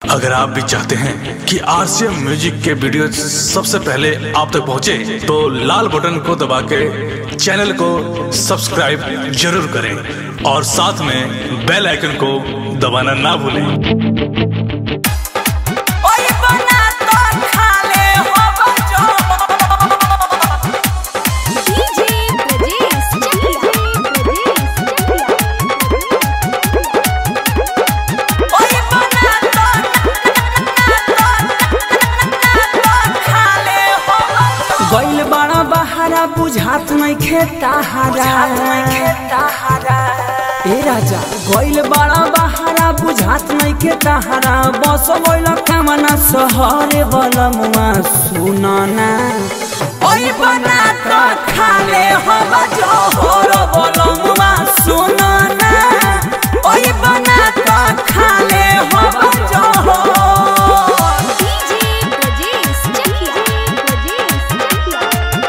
अगर आप भी चाहते हैं कि आरसीएम म्यूजिक के वीडियो सबसे पहले आप तक पहुंचे, तो लाल बटन को दबा के चैनल को सब्सक्राइब जरूर करें और साथ में बेल आइकन को दबाना ना भूलें ओए बना तो खाले हो बजो डीजे ब्रजेश चकिया ओए बना तो खाले हो गइल बड़ा बहारा बुझात नहीं खेता हारा खेता हरा ए राजा गइल बड़ा बहारा बुझात नहीं खेता हारा बस गइल कामना सहरे बलमुआ सुनना ओए बना तो खाले हो बजो होरो बोलो मुआ सुनो ना ओए बना तो खाले हो बजो डीजे ब्रजेश चकिया ब्रजेश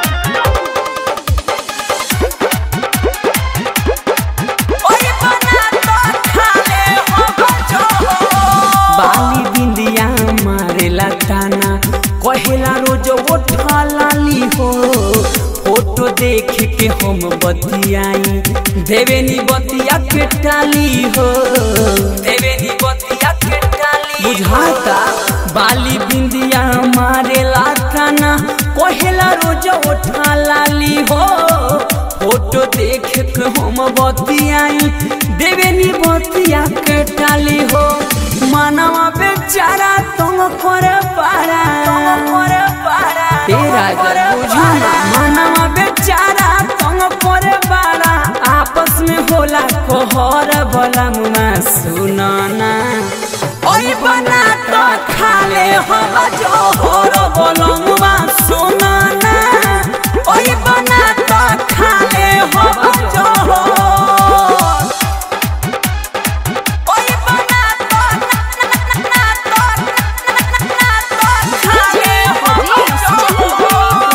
ओए बना तो खाले हो बजो बाली बिंदिया मारेला ताना कहेला रोज उठा लाली हो फोटो देख के हम बतियाई देवेनी बतिया के टाली हो देवेनी बतिया के टाली बुझाता बाली बिंदिया मारेला ताना कहेला रोज उठा लाली हो फोटो देख के हम बतियाई देवेनी बतिया के टाली हो मानवा बेचारा तुम करे पारा करे पारा तेरा बुझाना मानवा बेचारा तुम करे पारा आपस में होला कोहर बोला मुआ सुनाना ओए बना तो खाले हो बजो होरो बोलो मुआ सुनो ना ओए बना तो खाले हो बजो ओए बना तो ना तो खाले हो बजो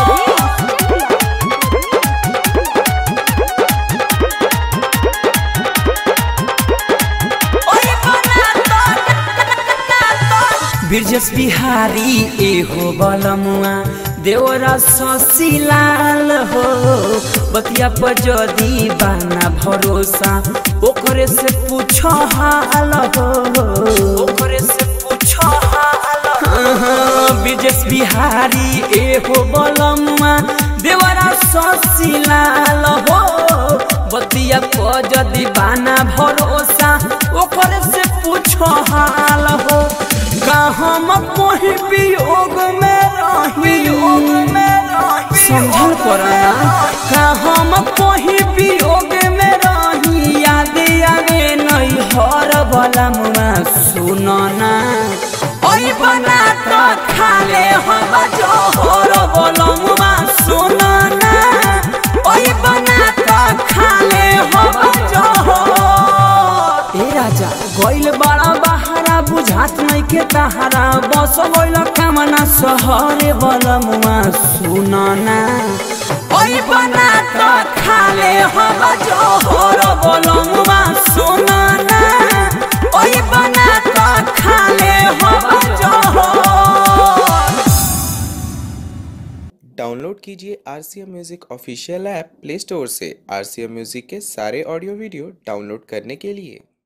ओए बना तो ना तो बिरजस बिहारी ए हो बलमुआ देवरा ससीलाल हो बतिया पर जदी बाना भरोसा ओकरे से पूछो हाल हो ओकरे से पूछो हाल हाँ, बिरजस बिहारी ए हो बलमुआ देवरा ससीलाल हो बतिया पर जदी बाना भरोसा ओकरे से पूछो हाल हो का हम कोई वियोग में रही योग में रही समझल पड़ना का हम कोई वियोग में रही याद आवे नहीं हर बला मुआ सुनना ओए बना तो खाले हो बजो होरो बोलो मुआ सुनो ना ओए बना तो खाले हो बजो ए राजा गइल बड़ा बहारा बुझात नहीं के तहारा बस गइल कामना सहरे बलमुआ सुनना ओए बना तो खाले हो बजो होरो बोलो मुआ सुनो ना ओए बना तो खाले हो बजो डाउनलोड कीजिए R C M music official app play store से आर सी एम म्यूज़िक के सारे ऑडियो वीडियो डाउनलोड करने के लिए